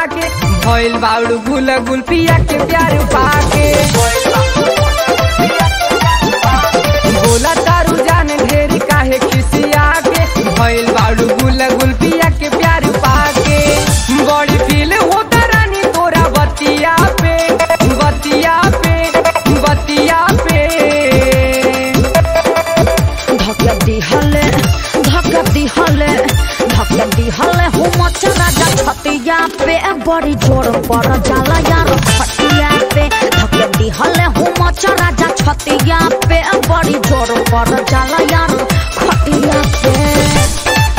के भइल बाउडू गुल गुल पिया के प्यार पाके बोला तारू जान ढेरी काहे खिसिया के भइल बाउडू गुल गुल पिया के प्यार पाके बड़ी फील होता रानी तोरा बतिया पे बतिया पे बतिया पे धक्का दिहले धक्का दिहले धक्का दिहले हो मच राजा छतिया पे बड़ी जोर पर जाला यार खटिया पे धक्का दिहले हो मच राजा छतिया पे बड़ी जोर पर जाला यार खटिया पे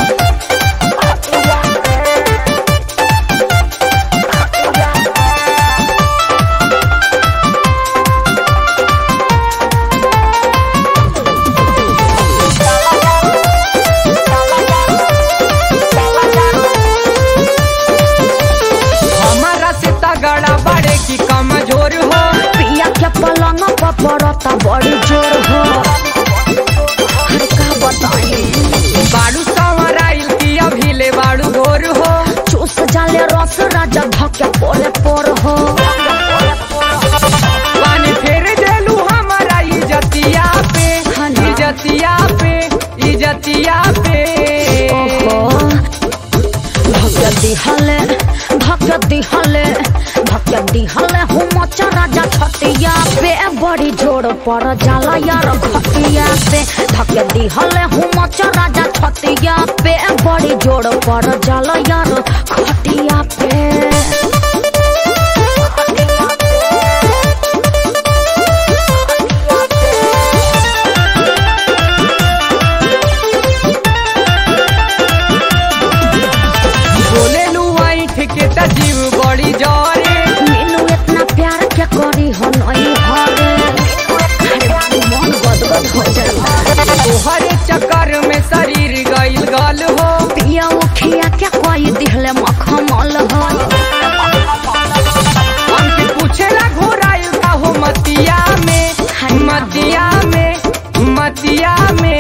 हमारा से तगड़ा बड़े की कमजोर हो पिया के पलंग पर पड़ता बड़ी जोर हो अरे का बताई बाड़ू संवराइल की अभी ले बाड़ू गोर हो चूस जाले रस राजा धक्के पोरे पोर हो पानी फेर देलू हमारा इजतिया पे हाँ ना। इजतिया पे इजतिया पे ओहो धक्के दिहले धक्के दिहले धक्के दिहले हो मचा राजा छतिया पे बड़ी जोर पर जाला यार खटिया पे धक्के दिहले हो मचा राजा छतिया पे बड़ी जोर पर जाला यार खटिया पे बोले लू ऐठ के त जीव बड़ी जरे मीनू इतना प्यार क्या करी हो नहीं हरे अरे मन गदगद हो जाता तोहरे चक्कर में शरीर गइल गल हो पिया उखिया क्या कोई दिहले मखमल हो हमके पूछेला घोराइल का हो मतिया में मतिया में मतिया में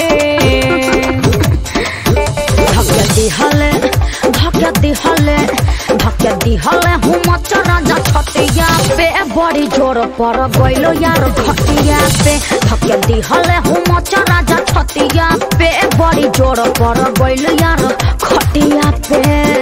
धक्के दिहले धक्के दिहले धक्के दिहले हूँ मचा राजा छतिया पे बड़ी जोर पर गइलो यार घटिया पे धक्के दिहले हूँ मचा राजा छतिया पे बड़ी जोर पर गइलो यार खटिया पे